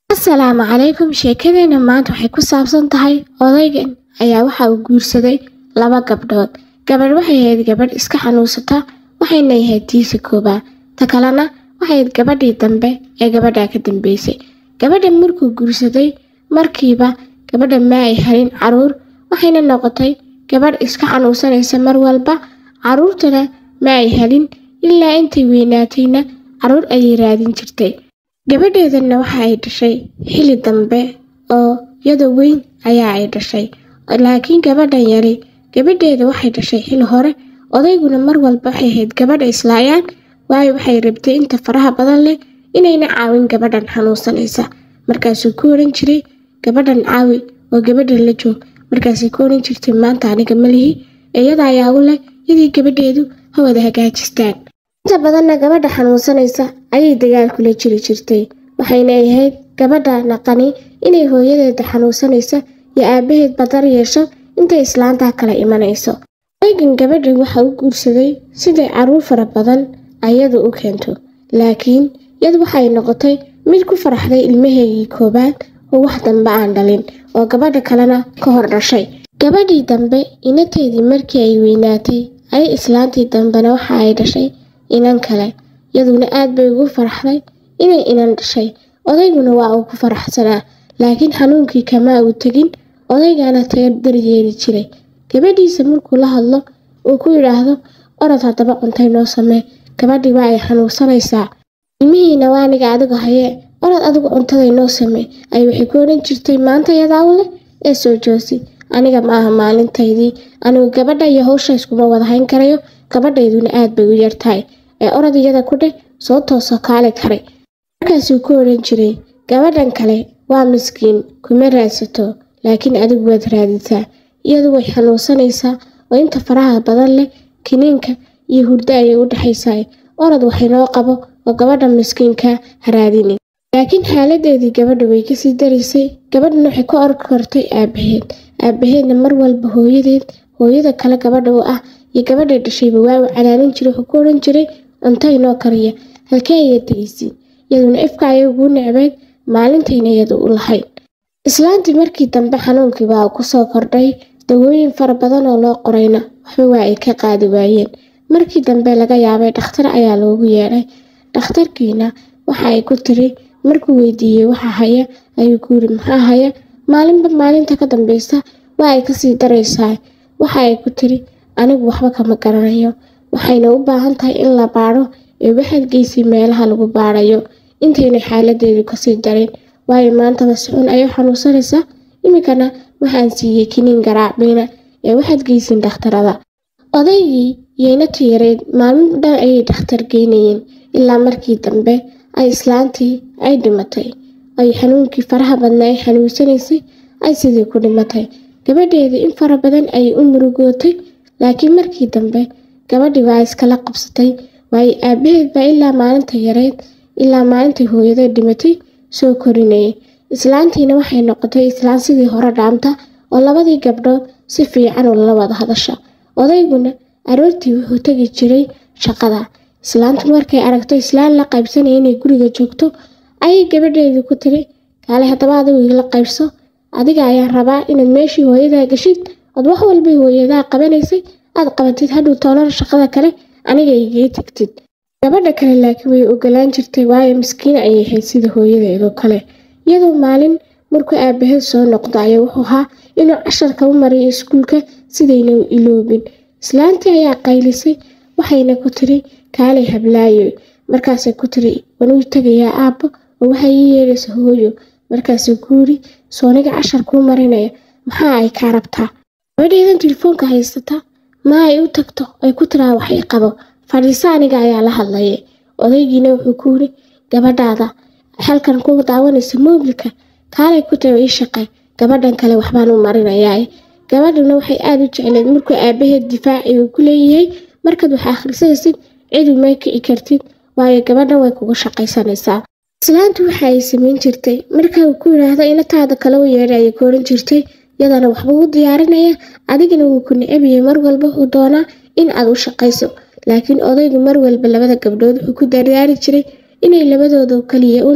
asalaamu calaykum sheekadeena maanta waxay ku saabsan tahay odaygan ayaa waxa uu guursaday laba gabdhood gabadh waxay ahayd gabadh iska xanuunsata waxayna ahayd tiisa koobaad ta kalena waxay ahayd gabadhii dambe ee gabadhaa ka dambeysay gabadha markuu guursaday markiiba gabadha ma ay helin caruur waxayna noqotay gabadh iska xanuunsanaysa mar walba caruurtana ma ay helin ilaa intay weynaatayna caruur ayay raadin jirtay gabadheedanna waxa ay dhashay xili dambe oo yado weyn ayaa ay dhashay laakiin gabadhan yari gabadheeda waxay dhashay xili hore odayguna mar walba waxay ahayd gabadha islaayaan waayo waxay rabtay inta faraha badan leh inayna caawin gabadhan xanuunsanaysa markaasuu ku oran jiray gabadhan caawi oo gabadhan la joog markaasay ku oran jirtay maanta aniga malihi iyada ayaa u leh yadii gabadheedu ha wada hagaajistaan inta badanna gabadha xanuunsanaysa ayay dagaal kula jiri jirtay waxayna ahayd gabadha naqani inay hooyadeeda xanuunsanaysa iyo aabaheed badar yeesho intay islaantaa kala imanayso odaygan gabadhan waxa u guursaday siday caruur fara badan ayadu u keento laakiin yad waxay noqotay mid ku faraxday ilmaheegii koobaad oo wax dambe aan dhalin oo gabadha kalena ka hor dhashay gabadhii dambe inateedii markii ay weynaatay ay islaantii dambena waxa ay dhashay inan kale yaduna aad bay ugu faraxday inay inan dhashay odayguna waa uu ku faraxsanaa laakiin xanuunkii kama uu tegin odaygana taga daryeeli jiray gabadhiisa markuu la hadlo uu ku yidhaahdo orod haddaba cuntay noo samee gabadhii waa ay xanuunsanaysaa ilmihiina waa aniga adigu hayee orod adigu cuntaday noo samee ay waxay ku odhan jirtay maanta yadaa u leh ee soo joosi aniga ma aha maalintaydii anigu gabadha iyo hawsha iskuma wada hayn karayo gabadhayduna aad bay u yartahay ee orod iyada ku dheh soo toosoo kaali karay markaasuu ku odhan jiray gabadhan kale waa miskiin kuma raadsato laakiin adigu waad raadisaa iyadu way xanuunsanaysaa oo inta faraha badan leh kiniinka iyo hurdo ayay u dhexaysaa orod waxinoo qabo oo gabadha miskiinka ha raadinin laakiin xaaladeedii gabadha way kasii daraysay gabadhana waxay ka org kortay aabaheed aabaheedna mar walba hooyadeed hooyada kale gabadha u ah iyo gabadhay dhashayba waa uu canaanin jiray wuxuu ku odhan jiray cunto inoo kariya halkee ayaa tegaysiin iyaduna ifka ayay ugu necbeyd maalintayna iyadu u lahayd islaantii markii dambe xanuunkii baa uu kusoo kordhay dawooyin fara badan oo loo qorayna waxba waa ay ka qaadi waayeen markii dambe laga yaabay dhakhtar ayaa loogu yeedhay dhakhtarkiina waxa ay ku tiri markuu weydiiyey waxa haya ayuu ku yiri maxaa haya maalinba maalinta ka dambeysa waa ay kasii daraysaa waxa ay ku tiri anigu waxba kama garanayo waxayna u baahan tahay in la baadho ee waxaad geysay meelaha lagu baadhayo intayna xaaladeedu kasii darin waayo maantaba sixun ayay xanuunsanaysaa iminkana waxaan siiyey kiniin garaacbayna ee waxaad geysin dhakhtarada odaygii yeynata yareed maalmo dhan ayay dhakhtar geynayeen ilaa markii dambe ay islaantii ay dhimatay ay xanuunkii faraha badna ay xanuunsanaysay ay sidii ku dhimatay gabadheedii in fara badan ayay u murugootay laakiin markii dambe gabadhii waa iskala qabsatay waayo aabaheed baa ilaa maalinta yareed ilaa maalintai hooyada dhimatay soo korinayay islaantiina waxay noqotay islaan sidii hore dhaamta oo labadii gabdhood si fiican ula wada hadasha odayguna aroortii wuxuu tegi jiray shaqada islaantu markay aragto islaan la qaybsanaya inay guriga joogto ayay gabadheedii ku tiri kaale haddaba adigu igala qaybso adiga ayaa rabaa inaad meeshii hooyadaa gashid ood wax walbay hooyadaa qabanaysay aad qabatid hadhow toolana shaqada kale aniga igaga tegtid gabadha kale laakiin way ogolaan jirtay waayo miskiin ayay ahayd sida hooyadeedoo kale iyadoo maalin markuu aabaheed soo noqdo ayaa wuxuu ahaa inuu casharka u mariyo iskuulka sidayna u iloobin islaantii ayaa qaylisay waxayna ku tiri kaalay hablaayo markaasay ku tiri wanuu tegayaa aabbo oo waxay ii yeedhaysa hooyo markaasuu ku yiri sooniga cashar kuu marinaya maxaa ay kaa rabtaa gabadheedan telefoonka haysata ma ay u tagto ay ku tiraa waxay qabo fadhiiso aniga ayaa la hadlaya odaygiina wuxuu ku yiri gabadhaada halkan ku daawanaysa moobilka kaalay ku tago ii shaqe gabadhan kale waxbaan u marinayaa gabadhuna waxay aada u jecleed markuu aabaheed difaaci uu ku leeyahay markaad wax akhrisanaysid cid uma kici kartid waayo gabadhan way kugu shaqaysanaysaa islaantu waxa ay samayn jirtay marka uu ku yidhaahdo inataada kale u yeedha ayay ku oran jirtay yadana waxba u diyaarinaya adigana wuu ku necabiyay mar walba uu doonaa in aad u shaqayso laakiin odaygu mar walba labada gabdhood wuxuu ku dardaari jiray inay labadooda kaliya un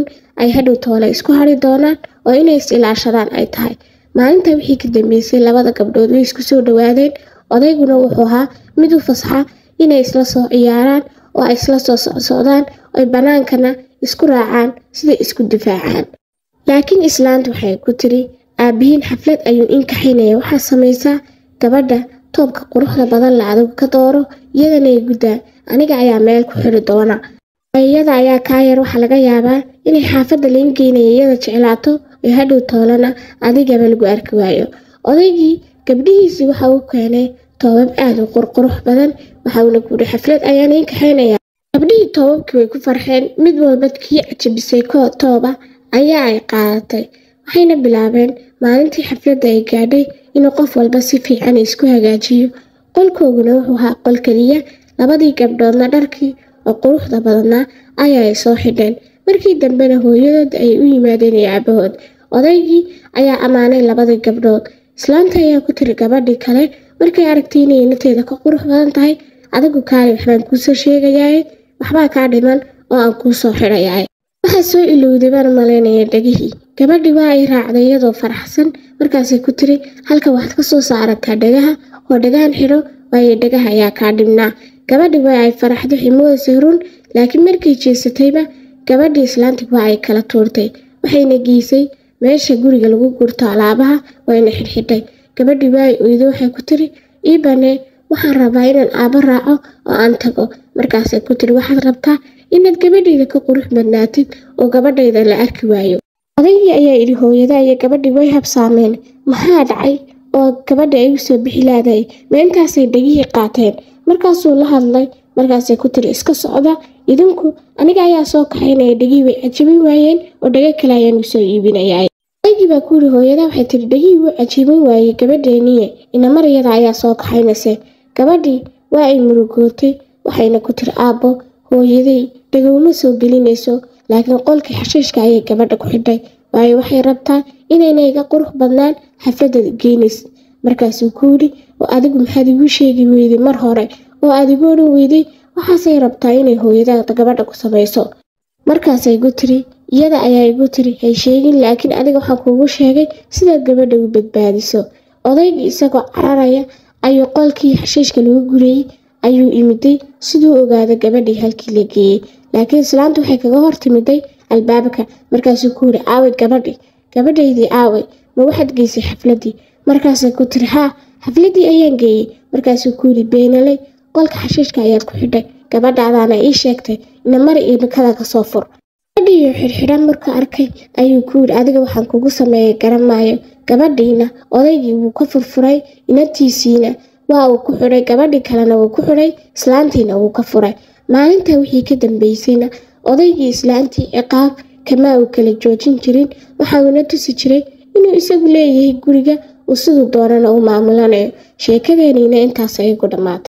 ay hadhow toole isku hari doonaan oo inay is ilaashadaan ay tahay maalinta wixii ka dambeysay labada gabdhood way isku soo dhawaadeen odayguna wuxuu ahaa mid u fasaxa inay isla soo ciyaaraan oo ay isla soo socsocdaan oy bannaankana isku raacaan siday isku difaacaan laakiin islaanta waxay ku tiri aabbihiin xaflad ayuu inkaxaynaya waxaa samaysaa gabadha toobka quruxda badan la adigu ka dooro iyadana ay guddaa aniga ayaa meel ku xiri doona iyada ayaa kaa yar waxaa laga yaabaa inay xaafadda lain geynaya iyada jeclaato oo hadhow toolana adigaba lagu arki waayo odaygii gabdhihiisii waxa uu keenay toobab aad u qurqurux badan waxauna kuuri xaflad ayaana inkaxaynaya gabdhihii toobabkii way ku farxeen mid walba kii cajabisay koo tooba ayaa ay qaadatay waxayna bilaabeen maalintii xafladda ay gaadhay inuu qof walba si fiican isku hagaajiyo qolkooguna wuxuu ahaa qol keliya labadii gabdhoodna dharkii oo quruxda badnaa ayaa ay soo xidheen markii dambena hooyadood ayay u yimaadeen iyo aabahood odaygii ayaa ammaanay labadii gabdhood islaanta ayaa ku tiri gabadhii kale markay aragtay inay nateeda ka qurux badan tahay adigu kaali waxbaan kuusoo sheegayaaye waxbaa kaa dhiman oo aan kuu soo xidhayaay waxaa soo ilowday baan malaynaya dhegihii gabadhii waa ay raacday iyadoo faraxsan markaasay ku tiri halka waxaad ka soo saarataa dhagaha oo dhagahan xidho waayo dhagaha ayaa kaa dhibnaa gabadhii waa ay faraxday ximoodasay run laakiin markay jeesatayba gabadhii islaantii waa ay kala tuurtay waxayna geysay meesha guriga lagu gurto alaabaha wayna xidhxidhay gabadhii waa ay oydo waxay ku tiri ii banee waxaan rabaa inaan aabo raaco oo aan tago markaasay ku tiri waxaad rabtaa inaad gabadhayda ka qurux badnaatid oo gabadhayda la arki waayo odaygii ayaa idhi hooyada iyo gabadhii way habsaameen maxaa dhacay oo gabadha ay u soo bixi laadahay ma intaasay dhegihii qaateen markaasuu la hadlay markaasay ku tiri iska socda idinku aniga ayaa soo kaxaynaya dhegihii way cajabin waayeen oo dhago kale ayaan u soo iibinayaa odaygii baa ku yidhi hooyada waxay tiri dhegihii wuu cajabin waayey gabadheeniye inamar iyada ayaa soo kaxaynayse gabadhii waa ay murugootay waxayna ku tiri aabbo hooyaday dhagowma soo gelinayso laakiin qolkii xashiishka ayay gabadha ku xidhay waayo waxay rabtaa inayna iga qurux badnaan xafladda geynays markaasuu ku yidhi oo adigu maxaad igu sheegi weyday mar hore oo aad igu odhan weyday waxaasay rabtaa inay hooyada gabadha ku samayso markaasay igu tiri iyada ayaa igu tiri hay sheegin laakiin adiga waxaan kuugu sheegay sidaad gabadha u badbaadiso odaygii isagoo cararaya ayuu qolkii xashiishka lagu gurayey ayuu imiday siduu ogaada gabadhii halkii la geeyey laakiin islaanta waxay kaga hor timiday albaabka markaasuu ku yiri aaway gabadhi gabadhaydii aaway ma waxaad geysay xafladdii markaasay ku tiri haa xafladdii ayaan geeyey markaasuu ku yiri beenaley qolka xashiishka ayaad ku xidhay gabadhaadaana ii sheegtay ina mari iyo nikada ka soo fur gabadhiiyo xidhxidhan markuu arkay ayuu ku yidhi adiga waxaan kugu sameeyay garan maayo gabadhiina odaygii wuu ka furfuray inantiisiina waa uu ku xidhay gabadhii kalena wuu ku xidhay islaantiina wuu ka furay maalinta wixii ka dambeysayna odaygii islaantii ciqaab kamaa uu kala joojin jirin waxa uuna tusi jiray inuu isagu leeyahay guriga uu siduu doonana u maamulanayo sheekadeeniina intaas ayagu dhammaatay